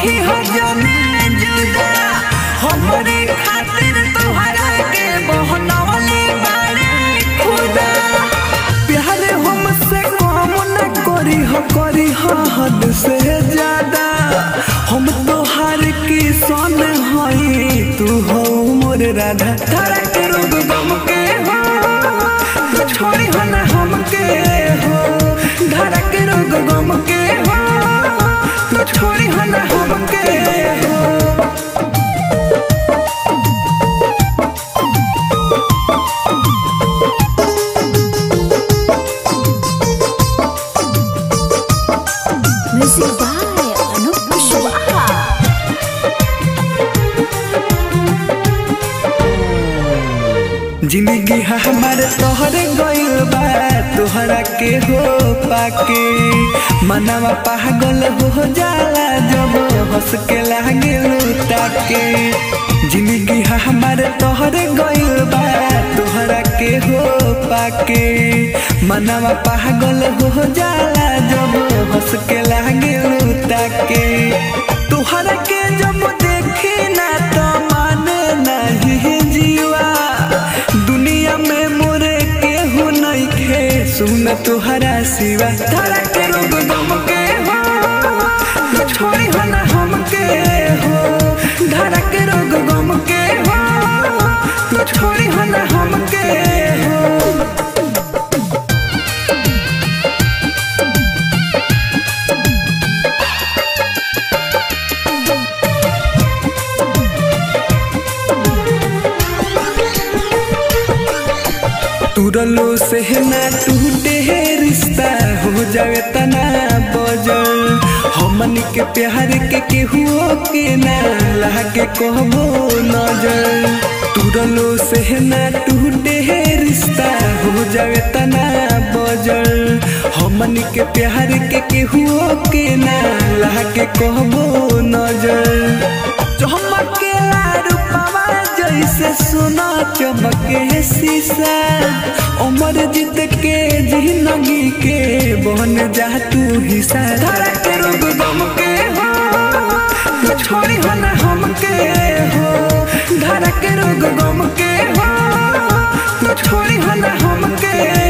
होखी हो जाने जुदा हमरे खातिर तोहरा के बहनवले बारे खुदा प्यार हमसे कम न करी हो करी हो हद से ज्यादा हम तोहार की सन हई तू हो मोर राधा तारा के रोग गम के हो तू छोड़ी हो ना हमके हो धारा के रोग गम के हो तू छोड़ी हो ना हमके हो Music by Anup Kushwaha. जिंदगी हमारे तोहरे गइल बा तोहरा के हो पाके मनवा पागल हो जाला जब हंस के लागे ताके जिंदगी हमारे तोहरे गइल बा तोहरा के हो पाके मनवा पागल हो जाला जब हंस के लागे ताके तोहरा के जब देखी ना तो माने नहीं जीवा दुनिया में मोरे केहू नहीं खे सुन तुहरा सिवा तारा के रोग गम के हो तू छोड़ी हो ना हमके हो धारा के रोग गम के हो तू छोड़ी हो ना हमके हो तुरलो से ना टूटे है रिश्ता हो जावे तना बजल हमन के प्यार के केहू के ना लागे कहबो नजर तुरलो से ना टूटे है रिश्ता हो जावे तना बजल हमन के प्यार के केहू के ना लागे कहबो नजर चमके रूपवा जैसे सोना चमके शीशा उमर जीत के जिंदगी के बन जा तू हिस्सा धारा के रोग गम के हो तू छोड़ी हो ना हमके हो धारा के रोग गम के हो तू छोड़ी हो ना हमके